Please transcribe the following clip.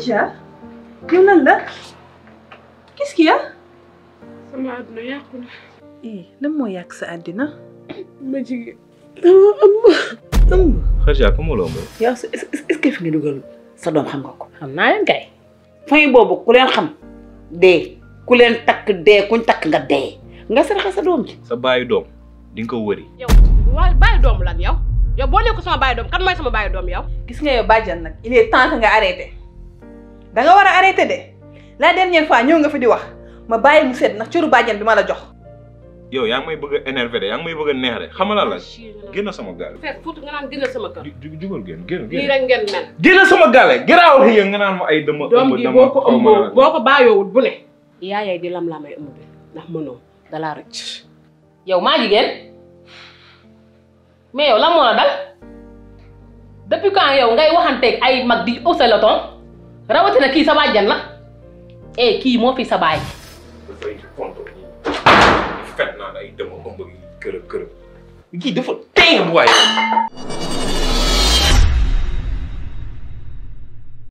Khadija yow lan la qu'est-ce qu'il y a sama àdduna yàqu na eh lan moo yàq sa àddina ma jigéen dama ëmb ëmb Khadija ku mu la ëmb yow est ce que fi nga dugal sa doom xam nga ko. xam naa leen kay famille boobu ku leen xam dee ku leen takk dee kuñ takk nga dee nga saraxa sa doom ji. sa baayu doom di nga ko wëri yow waaye bàyyi doom lan yow yow boo nekk sama bàyyi doom kan mooy sama bàyyi doom yow gis nga yow bàjjan nag il est temps que nga arrêté da nga war a arrêté de la dernière fois ñëw nga fi di wax ma bàyyi mu sedd ndax cëru bàjjan bi ma la jox yow yaa ngi may bëgg a énervé de yaa ngi may bëgg a neex de xamala la génn sama gaale fekk fuut nga naan gënal sama kër ju jugal génn génn lii génn rek ngeen mel génn sama gaale garaawal xëy nga naan ma ay dama doom ëmb ji dama boo ko xaw ma ëmboo lan. boo ko bàyyoowul bu ne yaayay di lam lamay ëmb bi ndax mënoo dalaa rëcc yow maa jigéen mais yow lan moo la dal depuis quand yow ngay waxanteeg ay mag di ëpp sa leton rawatina kii sa bàjjan la eh kii moo fi sa baay dafay fonto ñi fet naan ay dama ëmb gi kërëb kërëb kii dafa tey bu waaye